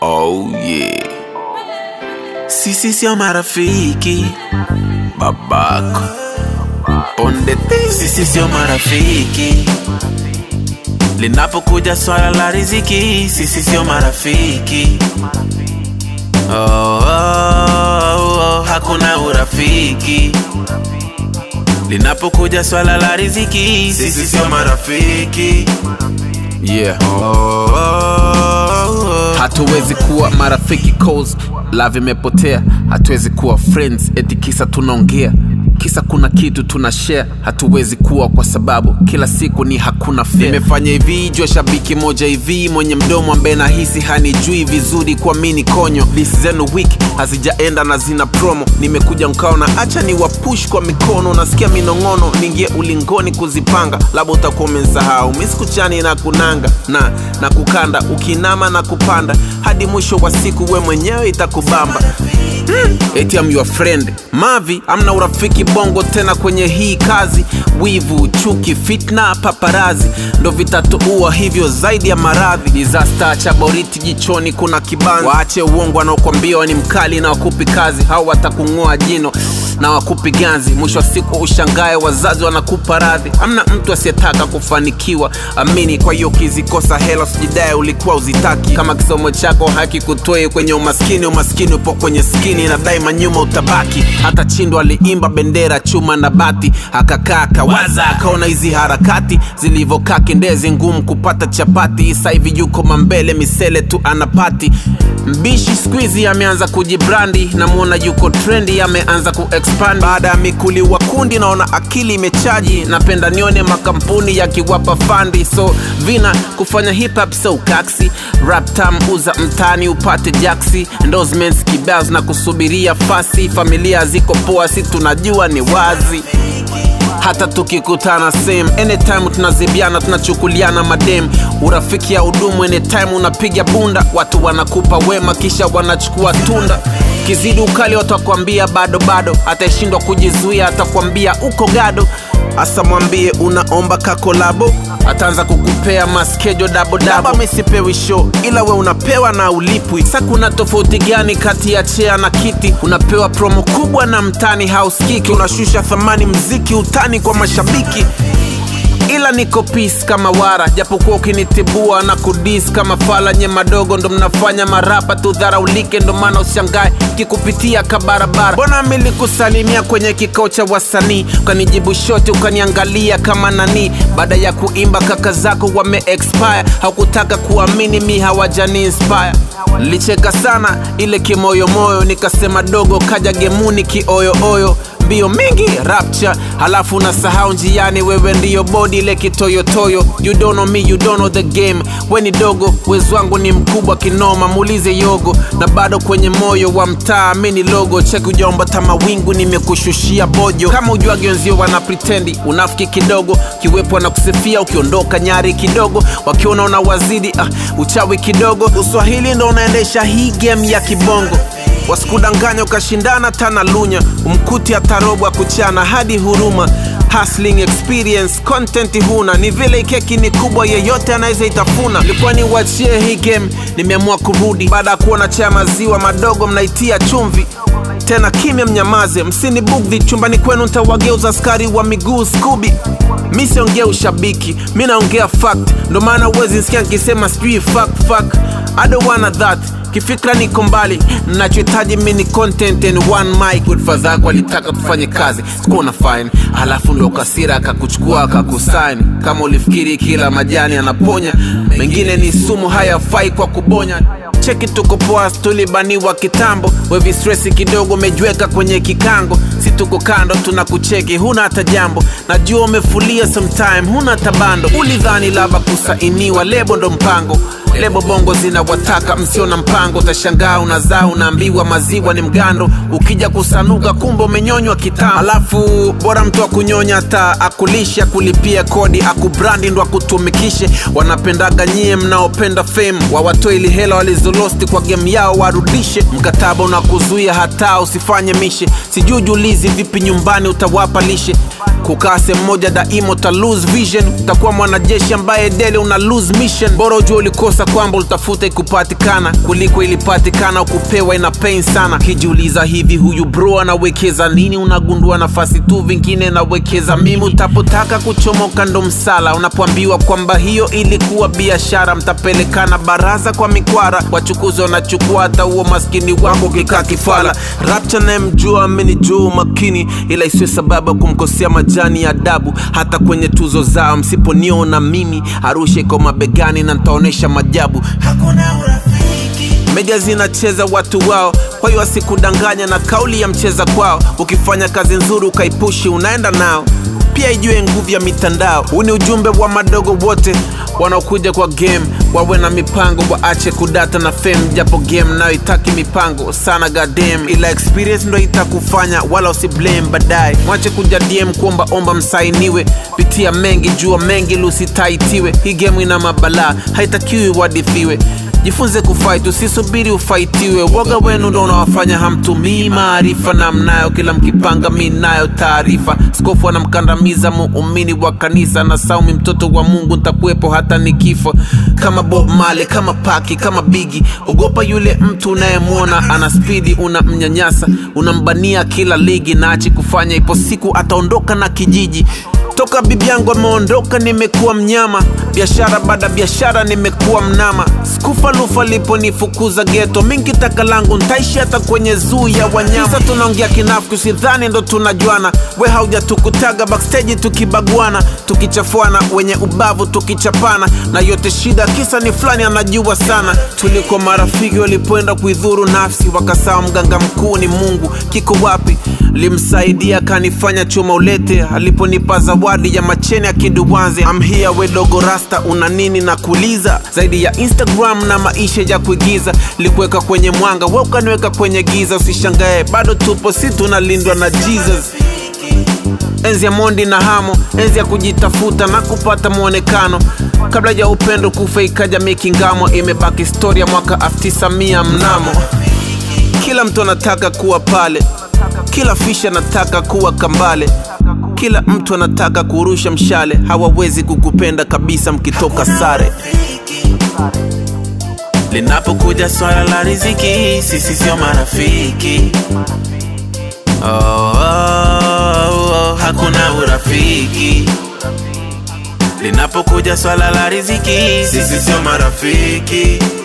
Oh yeah. Sisi sio marafiki babako ponde ti. Sisi sio marafiki linapokuja swala la riziki. Sisi sio marafiki oh, oh, oh, oh. Hakuna urafiki linapokuja swala la riziki. Sisi sio marafiki yeah. oh, oh, oh, oh. hatuwezi kuwa marafiki cause love imepotea hatuwezi kuwa friends eti kisa tunaongea kisa kuna kitu tuna share hatuwezi kuwa kwa sababu kila siku ni hakuna fair. nimefanya hivi jua shabiki moja hivi mwenye mdomo ambaye nahisi hanijui vizuri kwa mini konyo list zenu wiki hazijaenda na zina promo nimekuja mkaona acha ni wapush kwa mikono nasikia minong'ono ningie ulingoni kuzipanga labda utakuwa umensahau misikuchani na kunanga na na kukanda ukinama na kupanda hadi mwisho wa siku we mwenyewe itakubamba mm. eti am your friend mavi amna urafiki bongo tena kwenye hii kazi wivu chuki fitna paparazi ndo vitatuua hivyo zaidi ya maradhi disaster cha boriti jichoni kuna kibanzi waache uongo wanaokwambia we ni mkali na wakupi kazi hao watakung'oa jino na wakupi ganzi mwisho wa siku ushangae wazazi wanakupa radhi amna mtu asiyetaka kufanikiwa amini kwa hiyo ukizikosa hela usijidae ulikuwa uzitaki kama kisomo chako haki kutoi kwenye umaskini umaskini upo kwenye skini na daima nyuma utabaki hata chindo aliimba bendera chuma na bati akakaa kawaza akaona hizi harakati zilivyokaa kindezi ngumu kupata chapati isa hivi yuko mambele misele tu anapati mbishi skuizi ameanza kujibrandi namwona yuko trendi ameanza kuexpand baada ya mikuli wa kundi naona akili imechaji napenda nione makampuni yakiwapa fandi so vina kufanya hip hop so kaksi rap tam uza mtani upate jaksi endorsements kibao na kusubiria fasi familia ziko poa si tunajua ni wazi hata tukikutana same anytime tunazibiana tunachukuliana madem urafiki ya udumu anytime unapiga bunda watu wanakupa wema kisha wanachukua tunda kizidi ukali watakwambia bado bado ataishindwa kujizuia atakwambia uko gado hasa mwambie unaomba kakolabo ataanza kukupea maskejo dabodabo misipewi show ila we unapewa na ulipwi sa kuna tofauti gani kati ya chea na kiti unapewa promo kubwa na mtani hauskiki unashusha thamani mziki utani kwa mashabiki ila niko peace kama wara japokuwa ukinitibua na kudis kama fala nye madogo ndo mnafanya marapa tudharaulike ndo maana ushangae kikupitia kabarabara mbona milikusalimia kwenye kikao cha wasanii ukanijibu shoti ukaniangalia kama nani baada ya kuimba kaka zako wame expire haukutaka kuamini mi hawajani inspire licheka sana ile kimoyomoyo nikasema dogo kaja gemuni kioyooyo mbio mingi rapture halafu unasahau njiani wewe ndiyo bodi ile kitoyotoyo you don't know me you don't know the game we ni dogo wezo wangu ni mkubwa kinoma muulize yogo na bado kwenye moyo wa mtaa mi ni logo cheki ujaomba tamawingu nimekushushia bojo kama ujuagi wenzio wana pretendi unafiki kidogo kiwepo na kusifia ukiondoka nyari kidogo wakiona una wazidi ah, uchawi kidogo uswahili ndo unaendesha hii game ya kibongo wasikudanganya ukashindana tana lunya umkuti atarobwa kuchana hadi huruma hustling experience content huna ni vile keki ni kubwa yeyote anaweza itafuna ilikuwa ni uachie hii game nimeamua kurudi baada ya kuona cha maziwa madogo mnaitia chumvi tena kimya mnyamaze msini bugdhi chumbani kwenu ntawageuza askari wa miguu skubi mi siongea ushabiki mi naongea fact ndo maana uwezi nsikia nkisema sijui fact fact I don't wanna that kifikra niko mbali nachohitaji mi ni content and one mic godfather yako alitaka tufanye kazi sikuwa na fine halafu ndio kasira akakuchukua akakusaini kama ulifikiri kila majani anaponya mengine ni sumu hayafai kwa kubonya cheki tuko poa tulibaniwa kitambo wevi stresi kidogo umejiweka kwenye kikango si tuko kando tunakucheki huna hata jambo najua umefulia sometime huna hata bando ulidhani laba kusainiwa lebo ndo mpango lebo bongo zinawataka msio na mpango utashangaa unazaa unaambiwa maziwa ni mgando ukija kusanuka kumbe umenyonywa kitambo alafu bora mtu akunyonya hata akulishe akulipia kodi akubrandi ndo akutumikishe wanapendaga nyie mnaopenda fame wawatoe ili hela walizolosti kwa game yao warudishe mkataba unakuzuia hata usifanye mishe sijui julizi vipi nyumbani utawapa lishe kukaa sehemu moja daima uta lose vision utakuwa mwanajeshi ambaye dele una lose mission bora ujua ulikosa kwamba ulitafuta ikupatikana kuliko ilipatikana ukupewa ina pain sana kijiuliza hivi huyu bro anawekeza nini unagundua nafasi tu vingine nawekeza mimi utapotaka kuchomoka ndo msala unapoambiwa kwamba hiyo ilikuwa biashara mtapelekana baraza kwa mikwara wachukuzi wanachukua hata huo maskini wako kikaa kifala rapcha nayemjua amenijua umakini ila isiwe sababu ya kumkosea majani ya adabu hata kwenye tuzo zao msiponiona mimi arusha iko mabegani na ntaonyesha majabu hakuna urafiki media zinacheza watu wao kwa hiyo asikudanganya na kauli ya mcheza kwao ukifanya kazi nzuri ukaipushi unaenda nao pia ijue nguvu ya mitandao huu ni ujumbe wa madogo wote wanaokuja kwa game wawe na mipango waache kudata na fame japo game nayo itaki mipango sana gadem ila experience ndo itakufanya wala usiblame baadaye mwache kuja dm kuomba omba msainiwe pitia mengi jua mengi lusitaitiwe hii game ina mabalaa haitakiwi wadithiwe jifunze kufight usisubiri ufaitiwe woga wenu ndo unawafanya hamtumii maarifa na mnayo kila mkipanga mi nayo taarifa skofu anamkandamiza muumini wa kanisa na saumi mtoto wa mungu ntakuwepo hata nikifa kama bob male kama paki kama bigi ogopa yule mtu unayemwona ana spidi unamnyanyasa unambania kila ligi na achi kufanya ipo siku ataondoka na kijiji toka bibi yangu ameondoka nimekuwa mnyama biashara baada biashara nimekuwa mnama skufa lufa liponifukuza geto mingi taka langu ntaishi hata kwenye zuu ya wanyama Kisa tunaongea kinafiki usidhani ndo tunajuana we haujatukutaga backstage tukibaguana tukichafuana wenye ubavu tukichapana na yote shida kisa ni fulani anajua sana tulikuwa marafiki walipoenda kuidhuru nafsi wakasawa mganga mkuu ni mungu kiko wapi limsaidia kanifanya chuma ulete aliponipa zawadi ya macheni ya kiduwanze amhia wedogo rasta una nini na kuuliza zaidi ya instagram na maisha ya kuigiza likuweka kwenye mwanga we ukaniweka kwenye giza usishangae bado tupo si tunalindwa na jesus enzi ya mondi na hamo enzi ya kujitafuta na kupata mwonekano kabla ya upendo kufa ikaja mikingamo imebaki historia mwaka 1900 mnamo kila mtu anataka kuwa pale kila fish anataka kuwa kambale kila mtu anataka kurusha mshale hawawezi kukupenda kabisa mkitoka sare linapokuja swala la riziki sisi sio marafiki oh, oh, oh, hakuna urafiki linapokuja swala la riziki sisi sio marafiki